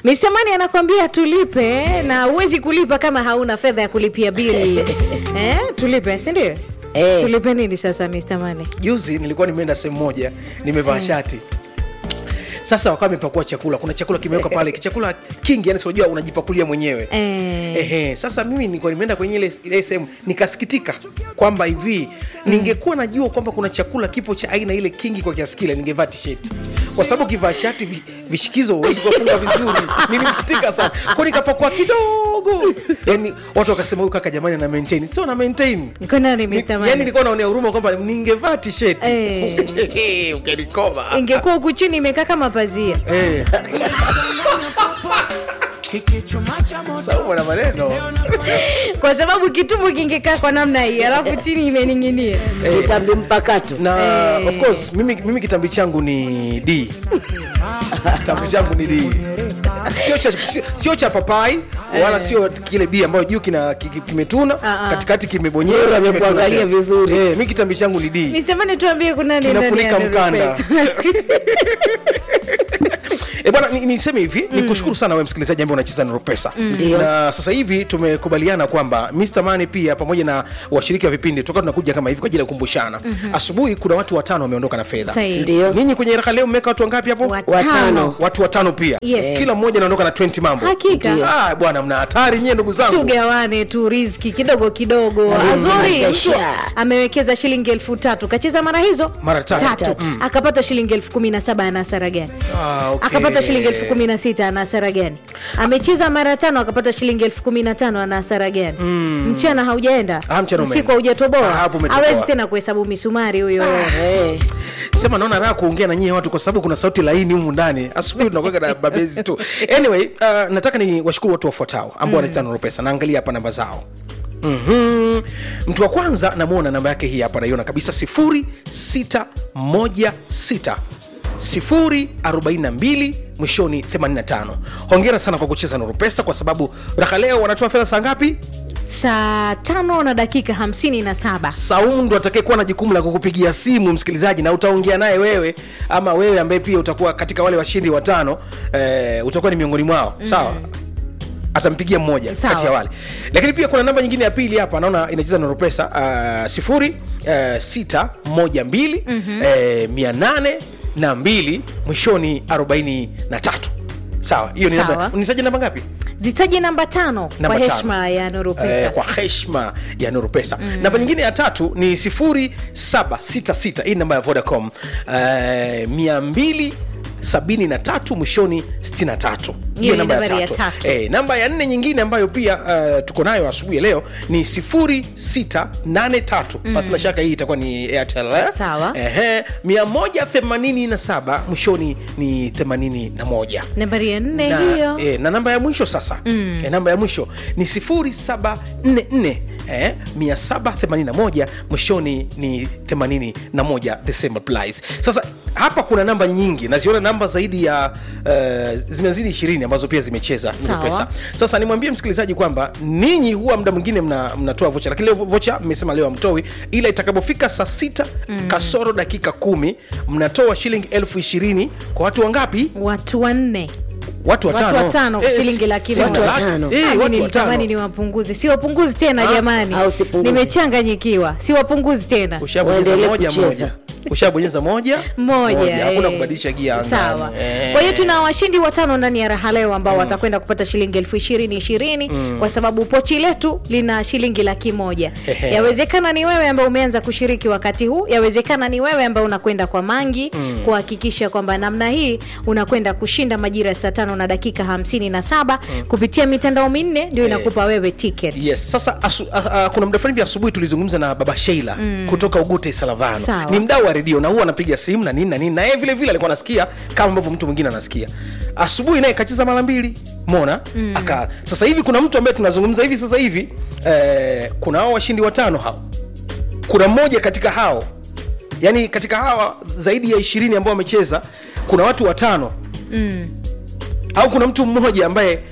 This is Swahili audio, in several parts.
Mr. Mani anakwambia tulipe na huwezi kulipa kama hauna fedha ya kulipia bili eh, tulipe si ndio? Eh. Tulipe nini sasa Mr. Mani? juzi nilikuwa nimeenda sehemu moja nimevaa shati sasa wakawa wamepakua chakula kuna chakula kimewekwa pale chakula kingi yani sinajua unajipakulia mwenyewe Eh. Ehe, sasa mimi nilikuwa nimeenda kwenye ile ile sehemu nikasikitika kwamba hivi ningekuwa najua kwamba kuna chakula kipo cha aina ile kingi kwa kiasi kile ningevaa tisheti kwa sababu ukivaa shati vi- vishikizo huwezi kuwafunga vizuri nilisikitika sana kwa nikapakua kidogo yani watu wakasema huyu kaka jamani ana maintain sio na maintain Niko nani Ni- Mr. yani Mani? nilikuwa naonea huruma kwamba ningevaa tisheti Eh. ukenikoma Ingekuwa huku chini imekaa kama pazia. Eh, saumu na maneno Kwa sababu kitumbo kingekaa kwa namna hii, alafu chini imening'inia. utambi mpakato na Eh. of course mimi, mimi kitambi changu ni d kitambi changu ni d sio cha, sio, sio cha papai wala sio kile b ambayo juu kina ki- ki- kimetuna Ah, ah. katikati kimebonyea Bora amekuangalia vizuri. eh, mi kitambi changu ni d Mr. Mani tuambie kuna nini ndani Kinafunika ya Nuru mkanda. Pesa? E bwana, ni- niseme hivi mm. nikushukuru sana wewe msikilizaji ambaye unacheza Nuru Pesa Ndio. na sasa hivi tumekubaliana kwamba Mr. Mani pia pamoja na washiriki wa vipindi tutakuwa tunakuja kama hivi kwa ajili ya kukumbushana. Asubuhi kuna watu watano wameondoka na fedha. Sahihi. Ndio. Ninyi kwenye raka leo mmeweka watu wangapi hapo? Watano. Watano. Watu watano pia. Yes. Kila mmoja anaondoka na 20 mambo. Hakika. Ndio. Ah, bwana mna hatari nyie ndugu zangu. tugawane tu riziki kidogo kidogo Mm, azuri matasha. mtu amewekeza shilingi elfu tatu kacheza mara hizo Mara tatu. Mm. akapata shilingi elfu kumi na saba ana hasara gani Ah, okay. akapata shilingi elfu kumi na sita ana hasara gani amecheza mara tano akapata shilingi elfu kumi na tano ana hasara gani mchana haujaenda Ah, mchana usiku umeenda. Ah, haujatoboa hapo umetoboa. awezi tena kuhesabu misumari huyo Eh, sema naona raha kuongea na nyie watu kwa sababu kuna sauti laini humu ndani asubuhi tunakuweka na babezi tu anyway uh, nataka ni washukuru watu wafuatao ambao wanacheza Nuru pesa naangalia hapa namba zao mm mtu wa kwanza namwona namba yake hii hapa naiona kabisa 0616 042 mwishoni 85 hongera sana kwa kucheza Nuru pesa kwa sababu raka leo wanatoa fedha saa ngapi saa tano na dakika hamsini na saba Saumu ndo atakayekuwa na jukumu la kukupigia simu msikilizaji, na utaongea naye wewe, ama wewe ambaye pia utakuwa katika wale washindi watano eh, utakuwa ni miongoni mwao sawa atampigia mmoja Sawa. kati ya wale lakini pia kuna namba nyingine ya pili hapa naona inacheza na ropesa uh, sifuri uh, sita moja mbili eh, mia nane na mbili mwishoni arobaini na tatu sawa hiyo ni Sawa. namba nitaja namba ngapi zitaji namba tano Namba kwa tano. heshima ya Nuru Pesa Eh, kwa heshima ya nuru pesa namba nyingine ya tatu ni 0766 hii namba ya vodacom eh, 273 mwishoni 63 Hiyo ni nambari ya tatu. Eh, namba ya nne nyingine ambayo pia uh, tuko nayo asubuhi ya leo ni 0683 basi na shaka hii itakuwa ni airtel eh? Sawa. Ehe, 187 mwishoni ni 81 nambari ya nne na, hiyo e, na namba ya mwisho sasa mm. e, namba ya mwisho ni 0744 eh, 781 mwishoni ni 81 the same applies sasa hapa kuna namba nyingi naziona namba zaidi ya uh, zimezidi 20 ambazo pia zimecheza Nuru Sawa. pesa sasa nimwambie msikilizaji kwamba ninyi huwa muda mwingine mna- mnatoa vocha lakini leo vocha mmesema leo amtoi ila itakapofika saa sita mm. kasoro dakika kumi mnatoa shilingi elfu ishirini kwa watu wangapi watu wanne watu Watu watano, watano kwa shilingi laki si moja. laki- Watu watano. eh, Ah, mi watu nilitamani watano. ni wapunguzi si wapunguzi tena Ah, jamani au sipunguzi. nimechanganyikiwa si wapunguzi tena ushabonyeza Waendelee moja kucheza. moja ushabonyeza moja moja hakuna eh. kubadilisha gia angani. sawa Eh. kwa hiyo tuna washindi watano ndani ya raha leo ambao watakwenda kupata shilingi elfu ishirini ishirini kwa sababu pochi letu lina shilingi laki moja Ehe. yawezekana ni wewe ambaye umeanza kushiriki wakati huu yawezekana ni wewe ambaye unakwenda kwa mangi kuhakikisha kwamba namna hii unakwenda kushinda majira ya saa tano na dakika hamsini na saba kupitia mitandao minne ndio inakupa wewe ticket yes sasa asu, a, a, kuna muda fulani vya asubuhi tulizungumza na baba sheila mm. kutoka ugute salavano Sawa. ni mdau wa redio na huwa anapiga simu na nini na nini na yeye vile vile alikuwa anasikia kama ambavyo mtu mwingine anasikia asubuhi naye kacheza mara mbili mona mm. aka sasa hivi kuna mtu ambaye tunazungumza hivi sasa hivi eh, kuna hao washindi watano hao kuna mmoja katika hao yani katika hawa zaidi ya ishirini ambao wamecheza kuna watu watano mm. au kuna mtu mmoja ambaye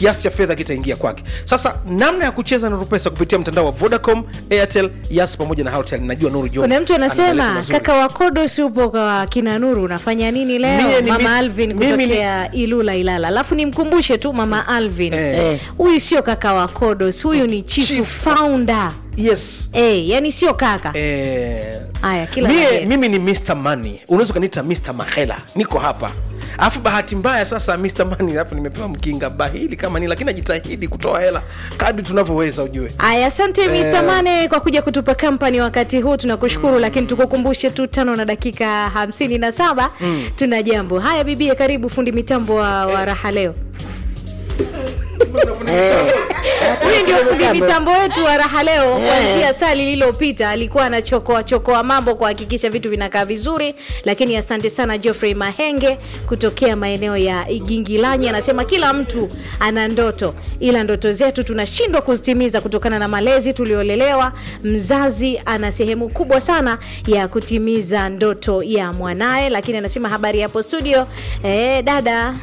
kiasi cha fedha kitaingia kwake sasa namna ya kucheza nuru pesa kupitia mtandao wa vodacom airtel yas pamoja na Halotel. najua nuru John kuna mtu ana maelezo anasema mazuri. kaka wa kodos upo kwa kina nuru unafanya nini leo Mie ni mama mis- alvin mimi ni- kutokea ilula ilala alafu nimkumbushe tu mama alvin Eh. huyu sio kaka wa kodos huyu ni chief, Chief. founder yes Eh, yani sio kaka eh, haya kila la mie, heri. mimi ni Mr. Money unaweza ukaniita Mr. Mahela niko hapa alafu bahati mbaya sasa Mr. Money alafu nimepewa mkinga bahili kama ni lakini najitahidi kutoa hela kadri tunavyoweza ujue Aya, asante Mr. Mane kwa kuja kutupa kampani wakati huu, tunakushukuru lakini tukukumbushe tu tano na dakika hamsini na saba tuna jambo. Haya bibie, karibu fundi mitambo wa, wa raha leo. Huyu ndio fundi mitambo wetu wa raha leo. Kuanzia saa lililopita alikuwa anachokoa chokoa mambo kuhakikisha vitu vinakaa vizuri, lakini asante sana Geoffrey Mahenge kutokea maeneo ya Igingilanyi, anasema kila mtu ana ndoto, ila ndoto zetu tunashindwa kuzitimiza kutokana na malezi tuliolelewa. Mzazi ana sehemu kubwa sana ya kutimiza ndoto ya mwanaye, lakini anasema habari hapo studio, eh, dada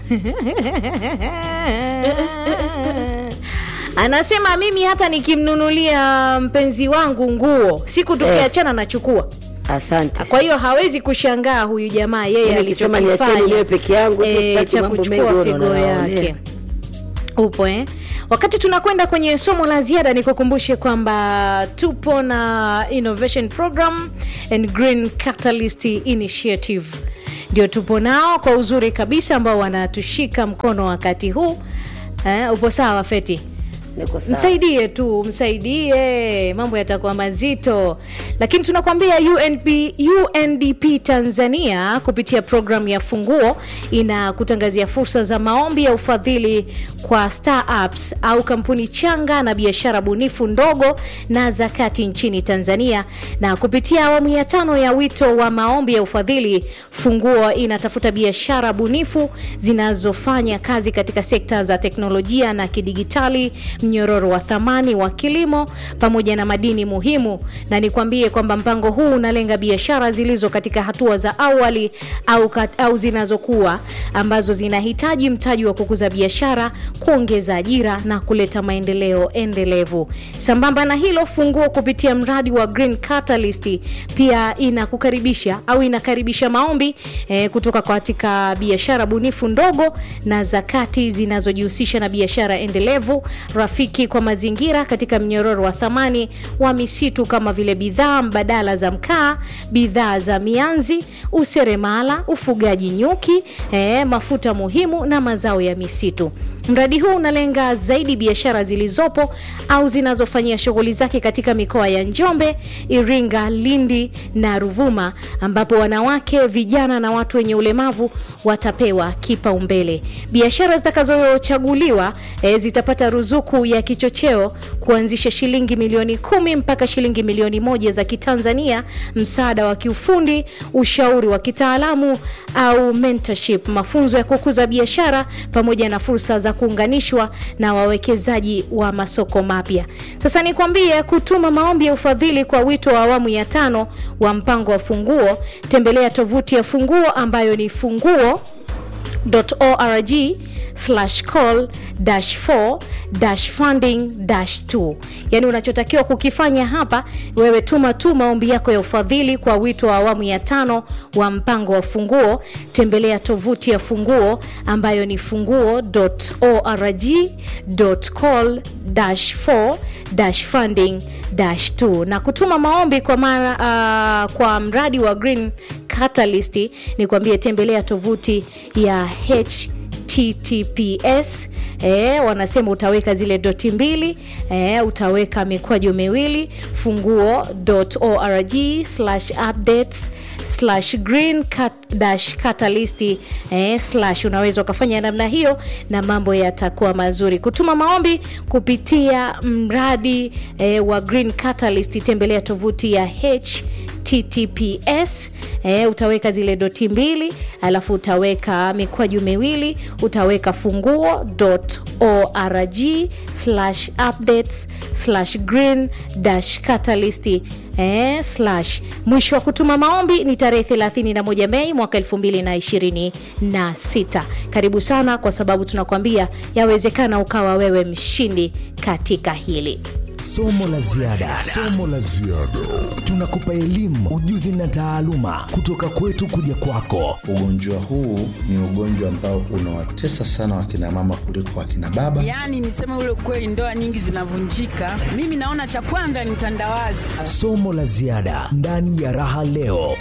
anasema mimi hata nikimnunulia mpenzi wangu nguo siku tukiachana nachukua asante kwa hiyo hawezi kushangaa huyu jamaa yeye Mimi nikisema niacheni alichokifanya, niwe peke yangu, tu eh, sitaki cha mambo kuchukua mengi, figo unaona, yake eh. upo eh? wakati tunakwenda kwenye somo la ziada nikukumbushe kwamba tupo na innovation program and green catalyst initiative ndio tupo nao kwa uzuri kabisa ambao wanatushika mkono wakati huu eh, upo sawa feti niko sawa msaidie tu msaidie mambo yatakuwa mazito lakini tunakwambia UNP, undp tanzania kupitia programu ya funguo inakutangazia fursa za maombi ya ufadhili kwa startups au kampuni changa na biashara bunifu ndogo na za kati nchini tanzania na kupitia awamu ya tano ya wito wa maombi ya ufadhili funguo inatafuta biashara bunifu zinazofanya kazi katika sekta za teknolojia na kidigitali mnyororo wa thamani wa kilimo pamoja na madini muhimu na nikwambie kwamba mpango huu unalenga biashara zilizo katika hatua za awali au, kat, au zinazokuwa ambazo zinahitaji mtaji wa kukuza biashara kuongeza ajira na kuleta maendeleo endelevu sambamba na hilo funguo kupitia mradi wa green catalyst pia inakukaribisha au inakaribisha maombi eh, kutoka katika biashara bunifu ndogo na zakati zinazojihusisha na biashara endelevu rafiki kwa mazingira katika mnyororo wa thamani wa misitu kama vile bidhaa mbadala za mkaa bidhaa za mianzi useremala ufugaji nyuki eh, mafuta muhimu na mazao ya misitu mradi huu unalenga zaidi biashara zilizopo au zinazofanyia shughuli zake katika mikoa ya njombe iringa lindi na ruvuma ambapo wanawake vijana na watu wenye ulemavu watapewa kipaumbele biashara zitakazochaguliwa e, zitapata ruzuku ya kichocheo kuanzisha shilingi milioni kumi mpaka shilingi milioni moja za kitanzania msaada wa kiufundi ushauri wa kitaalamu au mentorship mafunzo ya kukuza biashara pamoja na fursa za kuunganishwa na wawekezaji wa masoko mapya sasa nikwambie kutuma maombi ya ufadhili kwa wito wa awamu ya tano wa mpango wa funguo tembelea tovuti ya funguo ambayo ni funguo org slash call dash 4 dash funding dash 2 yaani unachotakiwa kukifanya hapa wewe tuma tu maombi yako ya ufadhili kwa wito wa awamu ya tano wa mpango wa funguo tembelea tovuti ya funguo ambayo ni funguo org call dash 4 dash funding dash 2 na kutuma maombi kwa mara uh, kwa mradi wa green catalyst ni kuambia tembelea tovuti ya h https e, wanasema utaweka zile doti mbili e, utaweka mikwaju miwili funguo org slash updates slash green cat, dash catalyst eh, slash unaweza ukafanya namna hiyo na mambo yatakuwa mazuri kutuma maombi kupitia mradi eh, wa green catalyst tembelea tovuti ya h https e, utaweka zile doti mbili alafu utaweka mikwaju miwili utaweka funguo org slash updates slash green dash catalyst eh, slash mwisho wa kutuma maombi ni tarehe 31 mei mwaka 2026 karibu sana kwa sababu tunakwambia yawezekana ukawa wewe mshindi katika hili Somo la ziada, somo la ziada. Tunakupa elimu, ujuzi na taaluma kutoka kwetu kuja kwako. Ugonjwa huu ni ugonjwa ambao unawatesa sana wakina mama kuliko wakina baba. Yaani niseme ule kweli, ndoa nyingi zinavunjika. Mimi naona cha kwanza ni mtandawazi. Somo la ziada ndani ya Raha Leo.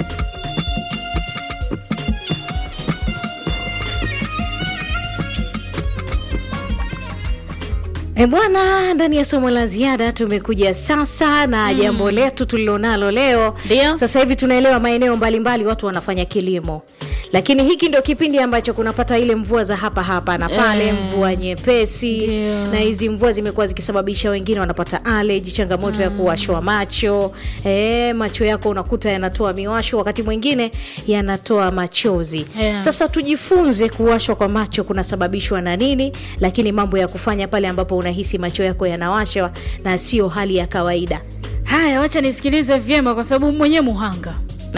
E bwana, ndani ya somo la ziada tumekuja sasa na mm. jambo letu tulilonalo leo. Ndio. Sasa hivi tunaelewa maeneo mbalimbali watu wanafanya kilimo, lakini hiki ndio kipindi ambacho kunapata ile mvua za hapa hapa na pale Eh. mvua nyepesi Ndio. na hizi mvua zimekuwa zikisababisha wengine wanapata allergy, changamoto ya kuwashwa macho e, macho yako unakuta yanatoa miwasho, wakati mwingine yanatoa machozi Yeah. sasa tujifunze kuwashwa kwa macho kunasababishwa na nini, lakini mambo ya kufanya pale ambapo unahisi macho yako yanawashwa na sio hali ya kawaida. Haya, wacha nisikilize vyema, kwa sababu mwenyewe muhanga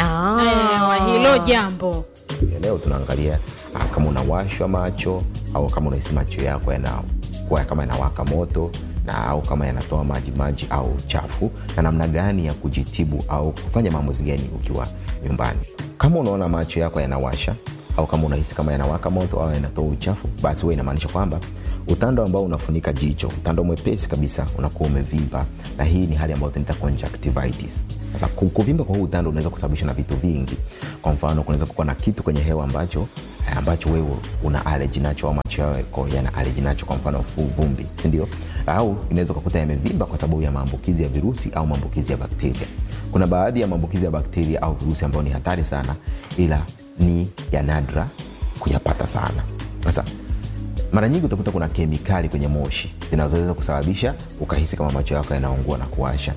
Ah. wa hilo jambo. Ya leo tunaangalia ah, kama unawashwa macho au kama unahisi macho yako yanakuwa kama yanawaka moto na au kama yanatoa maji maji au chafu na namna gani ya kujitibu au kufanya maamuzi gani ukiwa nyumbani kama unaona macho yako yanawasha au kama unahisi kama yanawaka moto au yanatoa uchafu basi huwa inamaanisha kwamba utando ambao unafunika jicho utando mwepesi kabisa unakuwa umevimba na hii ni hali ambayo tunaita conjunctivitis sasa ku- kuvimba kwa huu utando unaweza kusababishwa na vitu vingi kwa mfano kunaweza kuwa na kitu kwenye hewa ambacho eh, ambacho wewe una aleji nacho au macho yako yana aleji nacho kwa mfano fu- vumbi sindio au inaweza ukakuta yamevimba kwa sababu ya maambukizi ya virusi au maambukizi ya bakteria kuna baadhi ya maambukizi ya bakteria au virusi ambayo ni hatari sana ila ni ya nadra kuyapata sana sasa mara nyingi utakuta kuna kemikali kwenye moshi zinazoweza kusababisha ukahisi kama macho yako yanaungua na kuwasha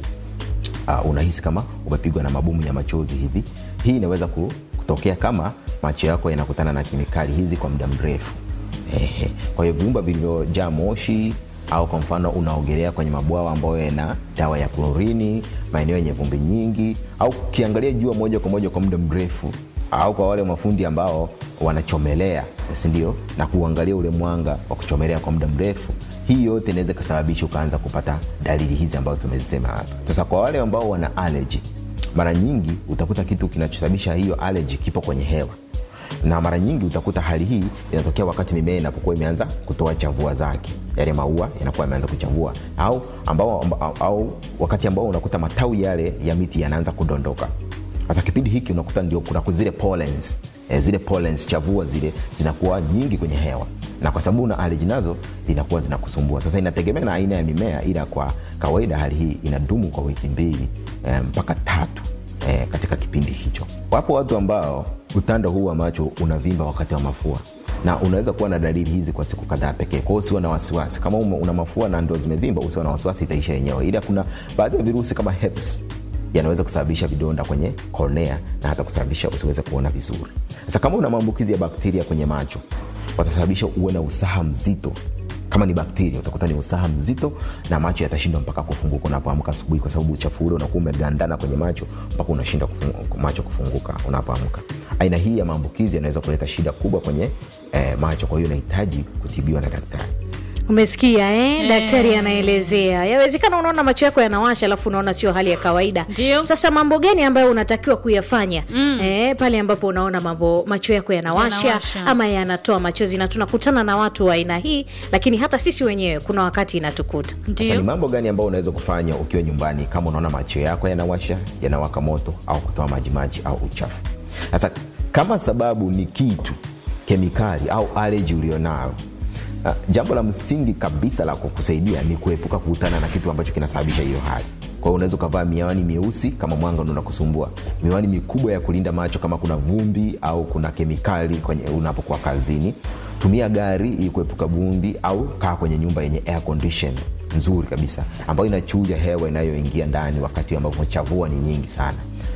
uh, unahisi kama umepigwa na mabomu ya machozi hivi hii inaweza ku- kutokea kama macho yako yanakutana na kemikali hizi kwa muda mrefu Ehe. kwa hiyo viumba vilivyojaa moshi au kwa mfano unaogelea kwenye mabwawa ambayo yana dawa ya klorini maeneo yenye vumbi nyingi au ukiangalia jua moja kwa moja kwa muda mrefu au kwa wale mafundi ambao wanachomelea sindio na kuangalia ule mwanga wa kuchomelea kwa muda mrefu hii yote inaweza ikasababisha ukaanza kupata dalili hizi ambazo tumezisema hapa sasa kwa wale ambao wana allergy mara nyingi utakuta kitu kinachosababisha hiyo allergy kipo kwenye hewa na mara nyingi utakuta hali hii inatokea wakati mimea inapokuwa imeanza kutoa chavua zake yale maua yanakuwa yameanza kuchavua au, ambao, ambao, au wakati ambao unakuta matawi yale ya miti yanaanza kudondoka sasa kipindi hiki unakuta ndio kuna zile pollens, eh, zile pollens chavua zile zinakuwa nyingi kwenye hewa na kwa sababu una aleji nazo zinakuwa zinakusumbua sasa inategemea na aina ya mimea ila kwa kawaida hali hii inadumu kwa wiki mbili eh, mpaka tatu eh, katika kipindi hicho wapo watu ambao utando huu wa macho unavimba wakati wa mafua na unaweza kuwa na dalili hizi kwa siku kadhaa pekee kwao usiwe na wasiwasi kama ume- una mafua na ndo zimevimba usiwe na wasiwasi itaisha yenyewe ila kuna baadhi ya virusi kama herpes yanaweza kusababisha vidonda kwenye cornea na hata kusababisha usiweze kuona vizuri sasa kama una maambukizi ya bakteria kwenye macho watasababisha uwe na usaha mzito kama ni bakteria utakuta ni usaha mzito na macho yatashindwa mpaka kufunguka unapoamka asubuhi kwa sababu uchafu ule unakuwa umegandana kwenye macho mpaka unashindwa kufungu, macho kufunguka unapoamka aina hii ya maambukizi yanaweza kuleta shida kubwa kwenye eh, macho kwa hiyo inahitaji kutibiwa na daktari Umesikia eh? Daktari anaelezea, yawezekana unaona macho yako yanawasha, alafu unaona sio hali ya kawaida. Ndio. Sasa mambo gani ambayo unatakiwa kuyafanya mm. eh, pale ambapo unaona mambo macho yako yanawasha, Yanawasha. ama yanatoa machozi, na tunakutana na watu wa aina hii, lakini hata sisi wenyewe kuna wakati inatukuta. Sasa ni Ndio. mambo gani ambayo unaweza kufanya ukiwa nyumbani kama unaona macho yako yanawasha yanawaka moto au kutoa majimaji au uchafu sasa kama sababu ni kitu kemikali au aleji ulionayo uh, jambo la msingi kabisa la kukusaidia ni kuepuka kukutana na kitu ambacho kinasababisha hiyo hali kwa hiyo unaweza ukavaa miwani mieusi kama mwanga ndo unakusumbua miwani mikubwa ya kulinda macho kama kuna vumbi au kuna kemikali kwenye unapokuwa kazini tumia gari ili kuepuka vumbi au kaa kwenye nyumba yenye air condition nzuri kabisa ambayo inachuja hewa inayoingia ndani wakati ambapo chavua ni nyingi sana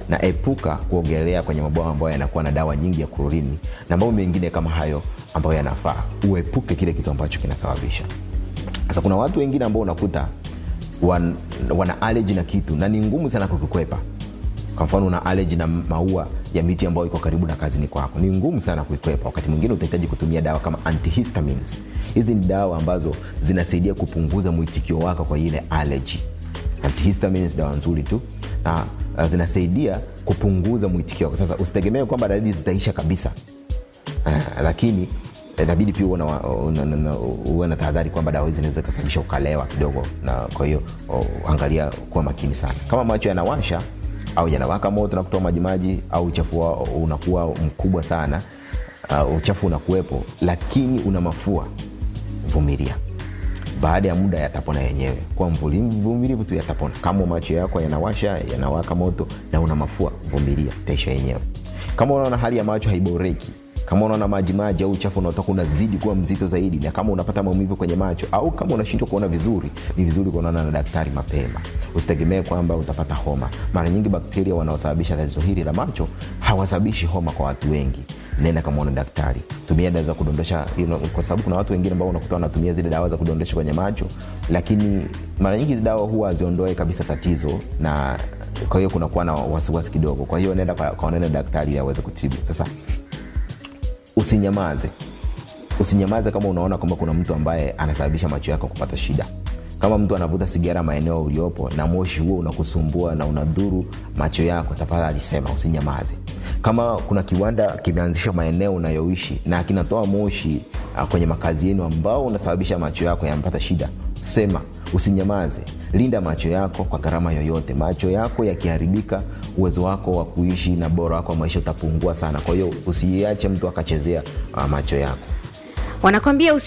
na epuka kuogelea kwenye mabwawa ambayo yanakuwa na dawa nyingi ya klorini na mambo mengine kama hayo ambayo yanafaa uepuke kile kitu ambacho kinasababisha sasa kuna watu wengine ambao unakuta wan, wana allergy na kitu na ni ngumu sana kukikwepa kwa mfano una allergy na maua ya miti ambayo iko karibu na kazini kwako ni ngumu sana kuikwepa wakati mwingine utahitaji kutumia dawa kama antihistamines hizi ni dawa ambazo zinasaidia kupunguza mwitikio wako kwa ile allergy antihistamines dawa nzuri tu na uh, zinasaidia kupunguza mwitikio wako sasa usitegemee kwamba dalili zitaisha kabisa uh, lakini inabidi pia uwe na- una- una- uwe na tahadhari kwamba dawa hizi zinaweza ikasababisha ukalewa kidogo na kwa hiyo o, angalia kuwa makini sana kama macho yanawasha au yanawaka moto na kutoa majimaji au uchafu wao unakuwa mkubwa sana uh, uchafu unakuwepo lakini una mafua vumilia baada ya muda yatapona yenyewe kwa mvuli- mvumilivu tu yatapona kama macho yako yanawasha yanawaka moto na una mafua vumilia taisha yenyewe kama unaona hali ya macho haiboreki kama unaona majimaji au uchafu unaotoka unazidi kuwa mzito zaidi na kama unapata maumivu kwenye macho au kama unashindwa kuona vizuri ni vizuri kuonana na daktari mapema usitegemee kwamba utapata homa mara nyingi bakteria wanaosababisha tatizo hili la macho hawasababishi homa kwa watu wengi nenda kamwona daktari tumia dawa za kudondosha you know, kwa sababu kuna watu wengine ambao unakuta wanatumia zile dawa za kudondosha kwenye macho lakini mara nyingi hizi dawa huwa haziondoe kabisa tatizo na kwa hiyo kunakuwa na wasiwasi kidogo kwa hiyo nenda kwa- kaonane na daktari ili aweze kutibu sasa usinyamaze usinyamaze kama unaona kwamba kuna mtu ambaye anasababisha macho yako kupata shida kama mtu anavuta sigara maeneo uliopo na moshi huo unakusumbua na unadhuru macho yako tafadhali sema usinyamaze kama kuna kiwanda kimeanzisha maeneo unayoishi na kinatoa moshi uh, kwenye makazi yenu ambao unasababisha macho yako yanapata shida sema usinyamaze linda macho yako kwa gharama yoyote macho yako yakiharibika uwezo wako wa kuishi na bora wako wa maisha utapungua sana kwa hiyo usiache mtu akachezea uh, macho yako wanakwambia